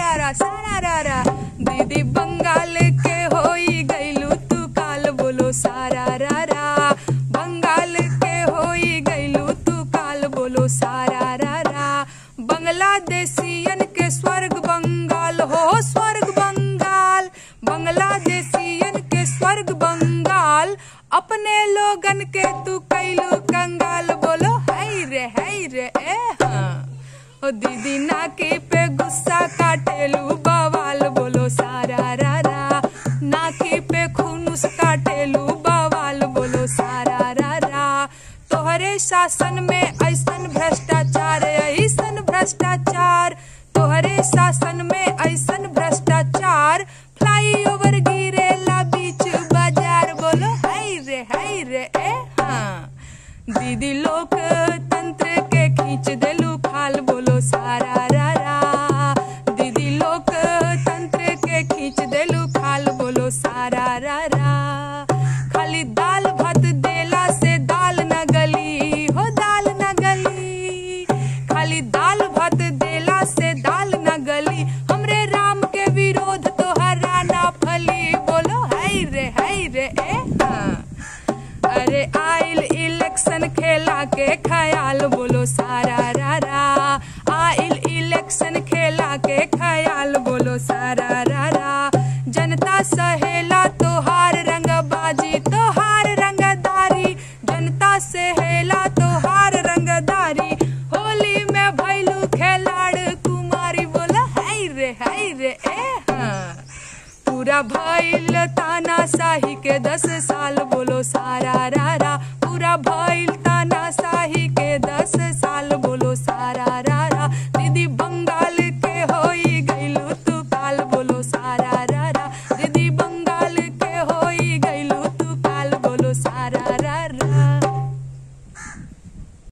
रा रा सारा रा रा दीदी बंगाल के होई गईलू तू काल बोलो सारा रा रा बंगाल के होई गईलू तू काल बोलो सारा रा रा बांग्लादेशियन के स्वर्ग बंगाल हो स्वर्ग बंगाल बांग्लादेशियन के स्वर्ग बंगाल अपने लोगन के तू कैलू कंगाल बोलो हाय रे हाय रे ए हाँ ओ दीदी नाके पे गुस्सा काटेलू बवाल बोलो सारा रा रा नाके पे खुनुस काटेलू बवाल बोलो सारा रा रा तोहरे शासन में ऐसन भ्रष्टाचार ऐसन भ्रष्टाचार तोहरे शासन में ऐसन भ्रष्टाचार फ्लाई ओवर गिरेला बीच बाजार बोलो हाय रे हाय रे ए हाँ दीदी लोकतंत्र के खींच देलू खाल बोलो सारा रा रा दीदी लोकतंत्र के खींच देलू खाल बोलो सारा रा रा खाली दाल भात देला से दाल न गली हो दाल न गली खाली दाल भात देला से दाल न गली हमरे राम के विरोध तोहरा ना फली बोलो हाय रे हाय रे ए हाँ अरे आइल इलेक्शन खेला के ख्याल बोलो सारा रा रा आइल इलेक्शन खेला के ख्याल बोलो सारा रा रा जनता सहेला तोहार रंगबाजी तोहार रंगदारी जनता सहेला तोहार रंगदारी होली में भैलू खेलाड़ कुमारी बोला हाय रे हाय रे ए हाँ पूरा भइल ताना शाही के दस साल बोलो सारा रा रा पूरा भइल